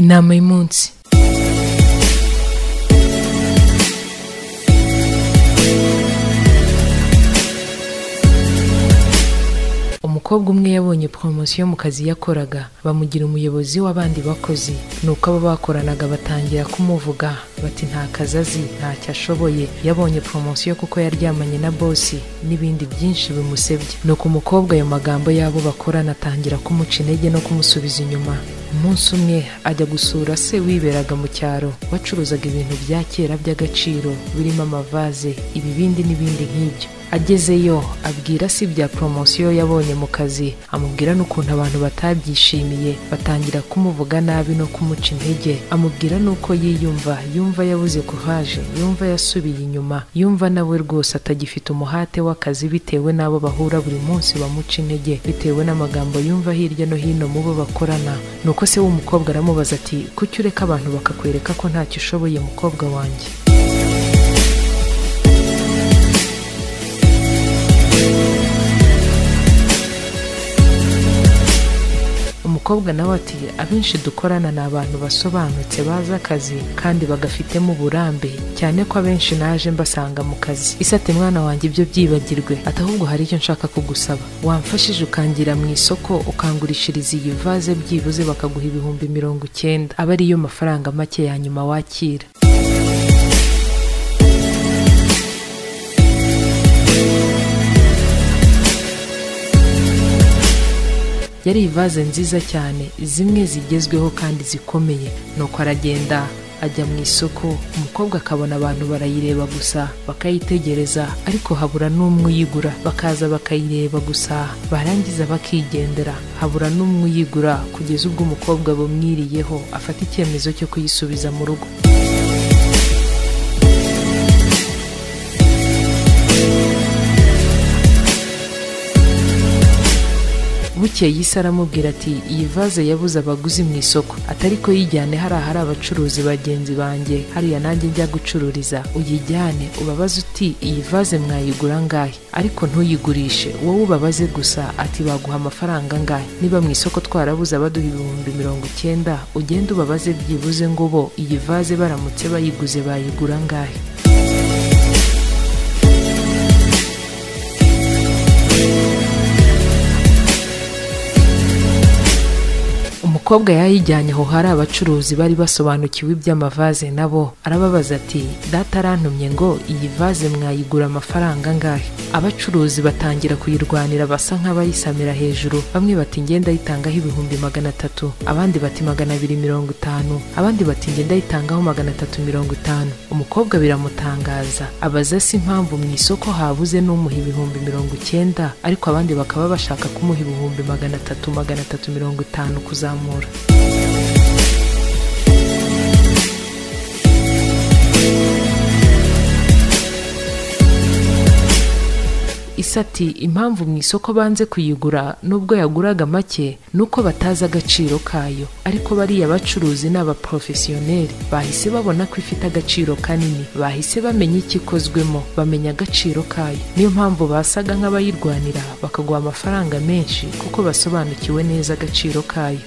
inama y'umunsi umukobwa umwe yabonye poromosiyo mu kazi yakoraga bamugira umuyobozi w'abandi bakozi nuko abo bakoranaga batangira kumuvuga bati nta kazi azi ntacyo ashoboye yabonye poromosiyo kuko yaryamanye na bosi n'ibindi byinshi bimusebye nuko umukobwa ayo magambo y'abo bakorana atangira kumuca intege no kumusubiza inyuma umunsi umwe ajya gusura se wiberaga mu cyaro wacuruzaga ibintu bya kera by'agaciro birimo amavaze ibibindi n'ibindi nk'ibyo agezeyo abwira si ibya poromosiyo yabonye mu kazi amubwira n'ukuntu abantu batabyishimiye batangira kumuvuga nabi no kumuca intege amubwira n'uko yiyumva yumva yabuze kuvaje yumva yasubiye inyuma yumva nawe rwose atagifite umuhate w'akazi bitewe n'abo bahura buri munsi bamuca intege bitewe n'amagambo yumva hirya no hino mu bo bakorana nuko se w'umukobwa aramubaza ati kuki ureka abantu bakakwereka ko ntacyo ushoboye mukobwa wanjye umukobwa nawe ati abenshi dukorana ni abantu basobanutse bazi akazi kandi bagafitemo uburambe cyane ko abenshi naje mbasanga mu kazi isi ati mwana wanjye ibyo byibagirwe ati ahubwo hari icyo nshaka kugusaba wamfashije ukangira mu isoko ukangurishiriza iyi vaze byibuze bakaguha ibihumbi mirongo icyenda aba ariyo mafaranga make ya nyuma wakira yari ivaze nziza cyane zimwe zigezweho kandi zikomeye nuko aragenda ajya mu isoko umukobwa akabona abantu barayireba gusa bakayitegereza ariko habura n'umwe uyigura bakaza bakayireba gusa barangiza bakigendera habura n'umwe uyigura kugeza ubwo umukobwa bumwiriyeho afata icyemezo cyo kuyisubiza mu rugo bukeye isi aramubwira ati iyi vaze yabuze abaguzi mu isoko atari ko yijyane hariya hari abacuruzi bagenzi banjye hariya nanjye njya gucururiza uyijyane ubabaze uti iyi vaze mwayigura angahe ariko ntuyigurishe wowe ubabaze gusa ati baguha amafaranga angahe niba mu isoko twarabuze abaduha ibihumbi mirongo icyenda ugende ubabaze byibuze ngo bo iyi vaze baramutse bayiguze bayigura angahe umukobwa yayijyanye aho hari abacuruzi bari basobanukiwe iby'amavaze nabo arababaza ati data arantumye ngo iyi vaze mwayigura amafaranga angahe abacuruzi batangira kuyirwanira basa nk'abayisamira hejuru bamwe bati ngenda ayitangaho ibihumbi magana atatu abandi bati magana abiri mirongo itanu abandi bati ngenda ayitangaho magana atatu mirongo itanu umukobwa biramutangaza abaza si impamvu mu isoko habuze n'umuha ibihumbi mirongo icyenda ariko abandi bakaba bashaka kumuha ibihumbi magana atatu magana atatu mirongo itanu kuzamura isi ati impamvu mu isoko banze kuyigura nubwo yaguraga make nuko batazi agaciro kayo ariko bariya bacuruzi ni abaporofesiyoneri bahise babona ko ifite agaciro kanini bahise bamenya icyo ikozwemo bamenya agaciro kayo niyo mpamvu basaga nk'abayirwanira bakaguha amafaranga menshi kuko basobanukiwe neza agaciro kayo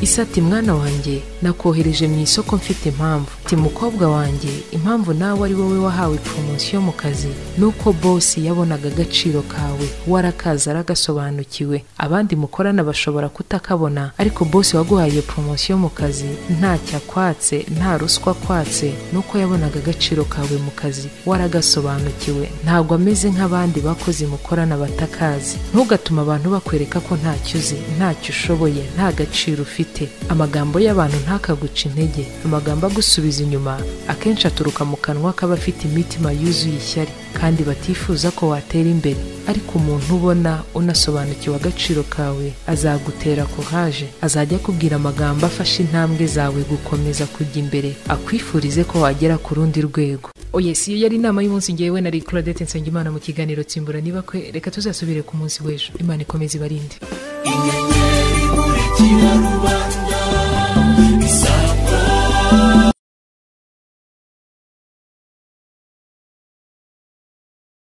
isi ati mwana wanjye nakohereje mu isoko mfite impamvu ti mukobwa wanjye impamvu nawe ari wowe wahawe poromosiyo mu kazi nuko bosi yabonaga agaciro kawe warakaza aragasobanukiwe abandi mukorana bashobora kutakabona ariko bosi waguhaye iyo poromosiyo mu kazi ntacyo akwatse nta ruswa akwatse nuko yabonaga agaciro kawe mu kazi waragasobanukiwe ntabwo ameze nk'abandi bakozi mukorana batakazi ntugatuma abantu bakwereka ko ntacyo uzi ntacyo ushoboye nta gaciro ufite ufite amagambo y'abantu ntakaguca intege amagambo agusubiza inyuma akenshi aturuka mu kanwa k'abafite imitima yuzuye ishyari kandi batifuza ko watera imbere ariko umuntu ubona unasobanukiwe agaciro kawe azagutera kuhaje azajya akubwira amagambo afasha intambwe zawe gukomeza kujya imbere akwifurize ko wagera ku rundi rwego oye si iyo yari inama y'umunsi ngewe nari claudette nsengimana mu kiganiro tsimbura niba kwe reka tuzasubire ku munsi w'ejo imana ikomeze ibarinde inyenyeri buri kiraruba